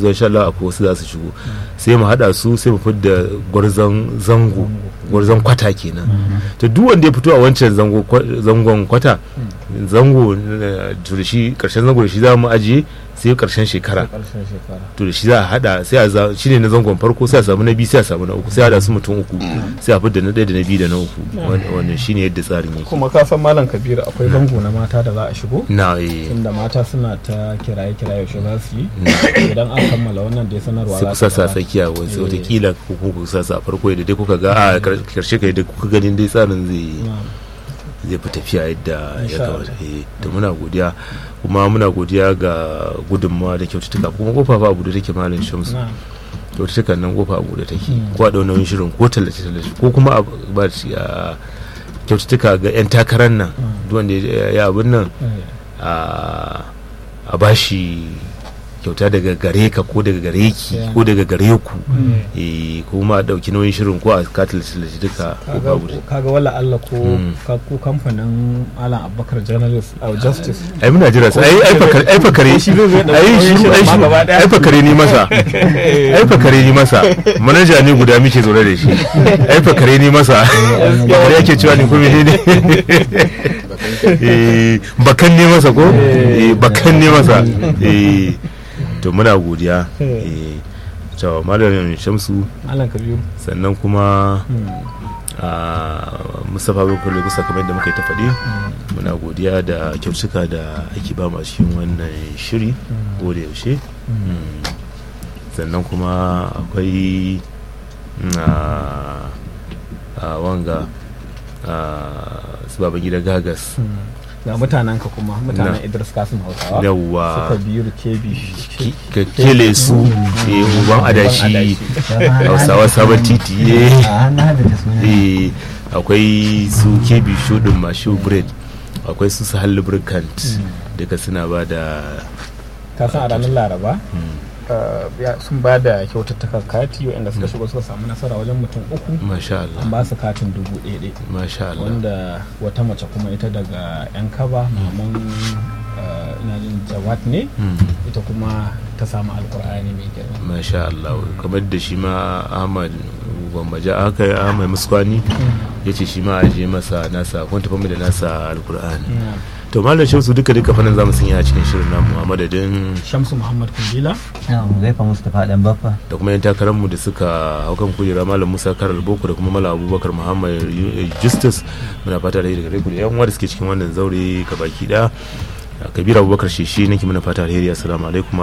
zuwa insha Allah akwai wasu za su shigo sai mu hada su sai mu fidda gwarzon zango gwarzon kwata kenan to duk wanda ya fito a wancan zango kwa- zangon kwata zango eh, to da shi karshen zango da shi za mu ajiye sai karshen shekara karshen shekara to da shi za a hada sai a za shine na zangon farko sai a samu na biyu sai a samu na uku sai a hada su mutum uku sai a fidda na ɗaya da na biyu da na uku Wan- wannan shine yadda tsarin yake kuma ka san malam kabiru akwai zango na mata da za a shigo na eh inda mata suna ta kiraye kiraye yaushe za su yi idan an kammala wannan dai sanarwa sai ku za ta sasa gabata. tsakiya wasu Eh. watakila ko kuma ku sasa a farko yadda dai kuka ga a kar- karshe kai da kuka ganin dai tsarin zai Na'am. zai fi tafiya yadda ya Insha kamata eh to muna godiya kuma muna godiya ga gudunmawa da kyaututtuka kuma kofa fa abu da take malam shamsu Na'am. kyaututtukan nan kofa abu da take Mm. ko a ɗau nauyin shirin ko tallace tallace ko kuma a ba shi a kyaututtuka ga 'yan takarar nan Mm. duk wanda ya ya abin nan Eh. a a bashi kyauta daga gare ka ko daga gare ki Yeah. ko daga gare ku Mm. eh kuma a ɗauki nauyin shirin ko a katil tallace duka ko kaga babu da kaga wala Allah ko Mm. ka- ko kamfanin Alan Abubakar journalist a justice ai muna jira su ai ai fakare ai fakare Ko shi zai zo ya ɗauki ai nauyin shi shirin ai ma shi gaba ɗaya. ai fakare ni masa ai fakare ni masa manaja ne guda muke zaune da shi ai fakare ni masa fakare yake cewa ni ko menene eh bakan ne masa ko eh bakan ne masa eh to muna godiya eh to malamin Shamsu Alan Kabiru sannan kuma Mm. a mustapha bakwai kusa kamar yadda muka yi ta faɗi muna godiya da kyautuka da ake ba mu a cikin wannan shiri ko da yaushe Mm. sannan kuma akwai mm, a a wanga a su baban gida gagas Mm. ga mutanen ka kuma mutanen Na. Idris Kasim Hausawa yawwa suka biyu kebi ki- ka kele su eh, uban adashi adashi. hausawa sabon titi eh. a na da ta suna eh akwai su kebi shudin mashu bread akwai su su lubricant duka suna ba da ka san a ranar laraba uh, ya- sun ba da kyaututtukan kati waɗanda suka shigo suka samu nasara wajen mutum uku masha an Allah ba su katin dubu ɗaya ɗaya masha Allah wanda wata mace kuma ita daga yan kaba maman uh, ina jin jawad ne Mm, ita kuma ta samu alkur'ani mai girma masha Allah kamar da shi ma Ahmad gwammaja aka yi Ahmad Muskwani ya ce shi ma a je masa nasa kun tafi mu da nasa alkur'ani to malam shamsu duka duka fannin zamu sanya a cikin shirin namu a madadin shamsu muhammad kundila na mu zaifa mustapha dan baffa da kuma yan takararmu da suka hau kan kujera malam musa karar boko da kuma malam abubakar muhammad Yu- justus muna fata da daga ku da yan uwa da suke cikin wannan zaure ka baki da kabir abubakar shishi nake muna fata alheri assalamu alaikum wa